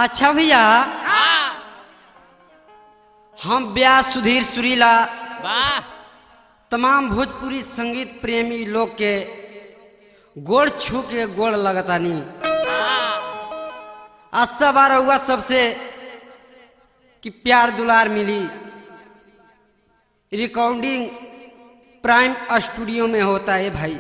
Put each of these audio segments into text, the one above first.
अच्छा भैया हाँ हम व्यास सुधीर सुरीला वाह तमाम भोजपुरी संगीत प्रेमी लोग के गोड़ छू के गोड़ लगतानी हाँ अच्छा बार हुआ सबसे कि प्यार दुलार मिली रिकॉर्डिंग प्राइम स्टूडियो में होता है भाई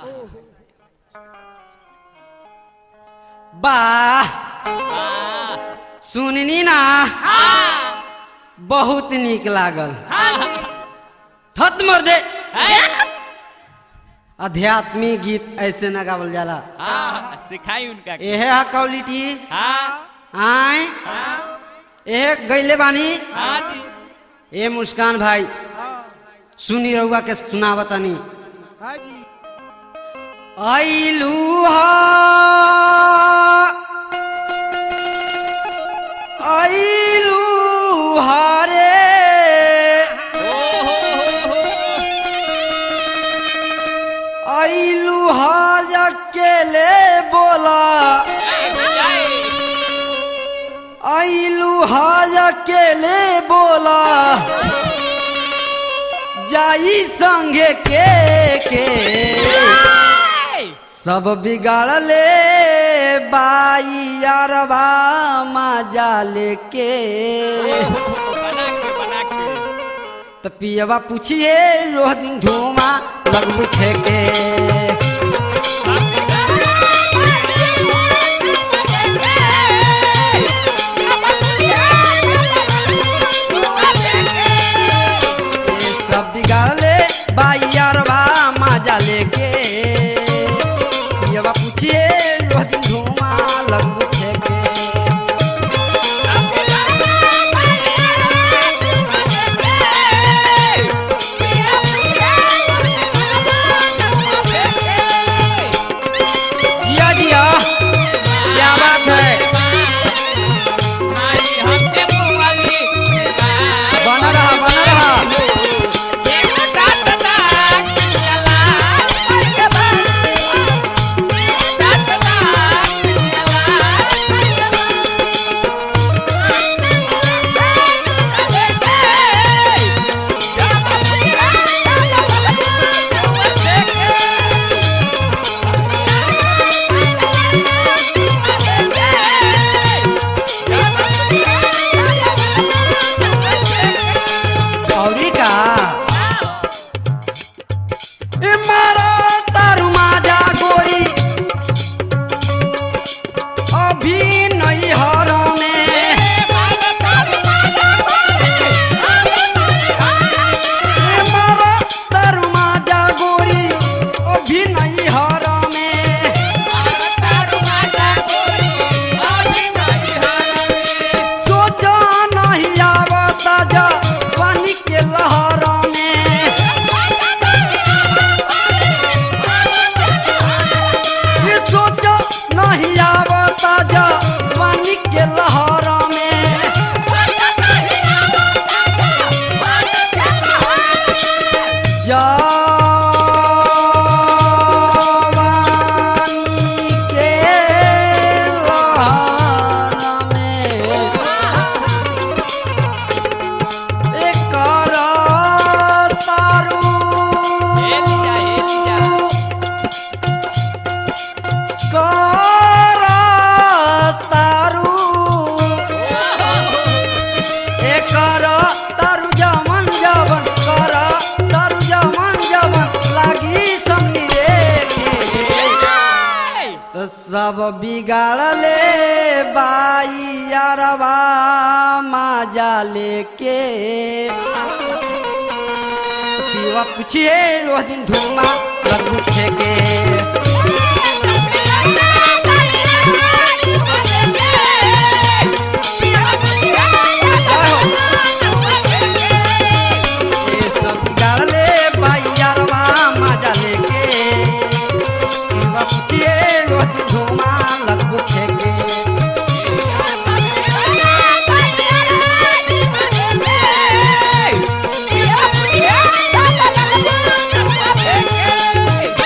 वाह हाँ सुननी ना हाँ बहुत नीक लागल हाँ थत मर दे हाँ आध्यात्मिक गीत ऐसे न गावल जाला हाँ सिखाई उनका एहे है क्वालिटी हाँ आए हाँ एहे गैले बानी हाँ जी ए मुस्कान भाई सुनी रहुआ के सुनावतनी हाँ जी आइलू हा आइलू हारे ओ हो हो हो आइलू हाज अकेले बोला जय आइलू हाज अकेले बोला जाई संगे के के सब बिगाड़ले बाई यारबा मजा लेके बना के बना के तो पियवा पूछिए रोह दिन धुआं लगबू फेंके ये सब बिगाड़ले बाई यारबा मजा लेके पियवा पूछिए रोह दिन धुआं लगबू फेंके जिया जिया क्या बात है बना रहा बना रहा औरी का ए मारा तारू माजा गोरी अभी नहीं हर में ए मारा तारू माजा गोरी अभी नहीं हर में सोचा नहीं आवता जा पानी के लहर में ये सोचा नहीं आवता जा पानी के लहर में जवानी के लहर में एकर तारू कर तारू एकर तारू जमन जवन कर तारू जमन जवन लागी समनी रे तो सब बिगाड़ले बाई यारबा मजा लेके पीवा पूछिए रोह दिन धुआं लगू फेंके ये सब बिगाड़ले बाई यारबा मजा लेके पीवा पूछिए रोह दिन धुआं लगू फेंके Yeah.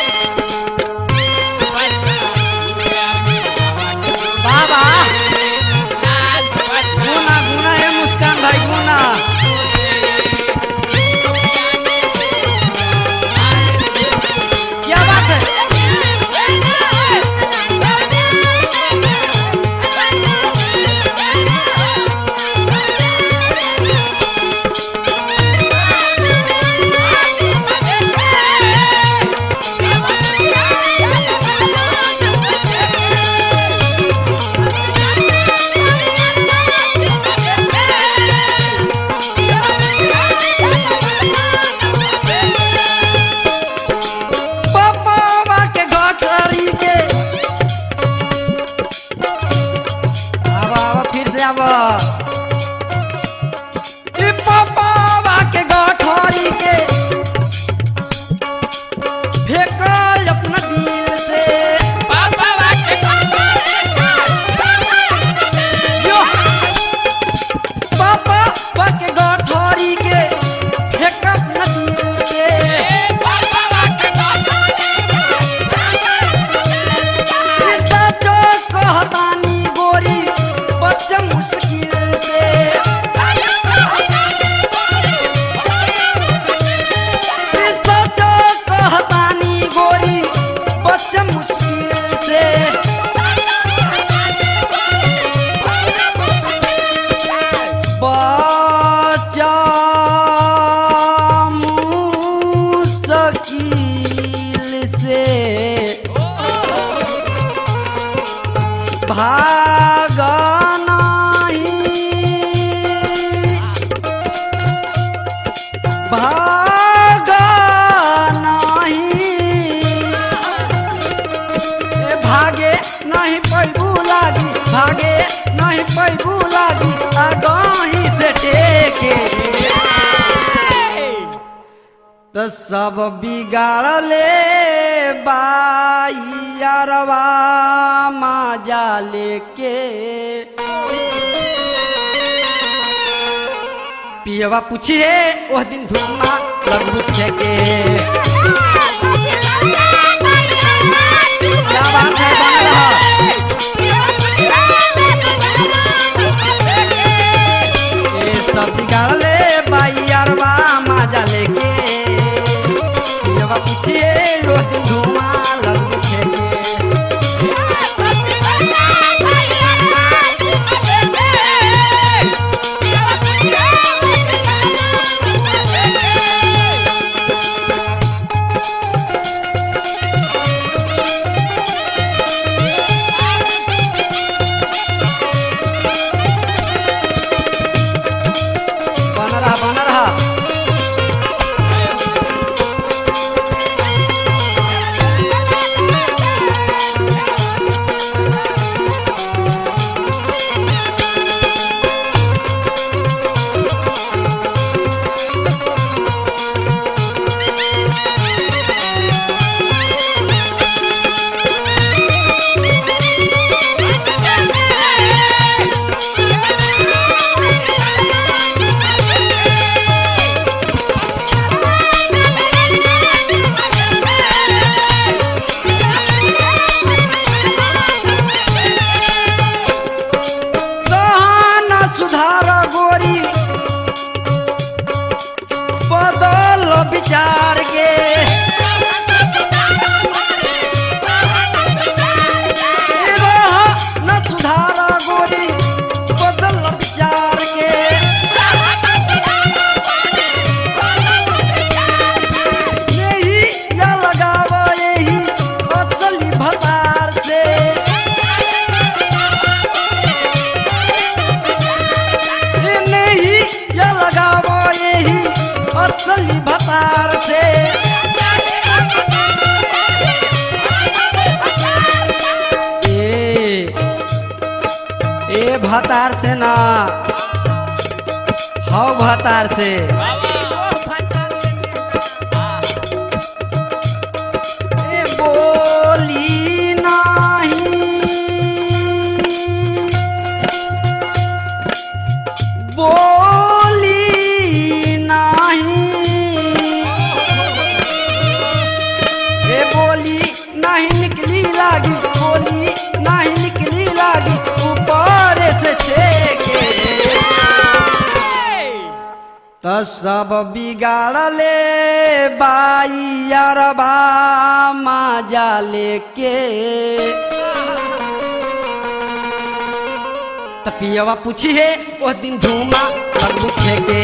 से भाग नहीं भाग नहीं ए भागे नहीं पैबू लागी भागे नहीं पैबू लागी आगाही से टेके तो सब बिगाड़ले बाइयारवा माजा लेके पियवा पूछिए वह दिन धुआं लगू के क्या बात है बन रहा ये सब बिगाड़ले बाइयारवा माजा लेके पियवा पूछिए वह दिन धुआं लगू के बन रहा बन रहा गहन सुधार गोरी बदल विचार के गहन सुधार गोरी बदल विचार के यही या लगाव यही असली भतार से नहीं या लगावो यही असली भतार से ए ए भतार से ना हव भतार से ए बोली नहीं बोली नहीं ए बोली नहीं निकली लागी बोली नहीं निकली लागी ऊपर से छेके त सब बिगाड़ले बाई अरबा माजा लेके त पियवा पूछी है वो दिन धूमा लगू फेंके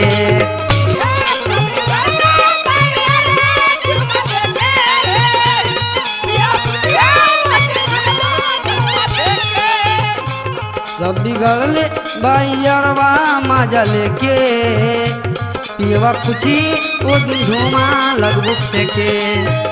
सब बिगड़ले बैरवा माजा लेके पियवा पूछी वो दिन धुआं लगबू फेंके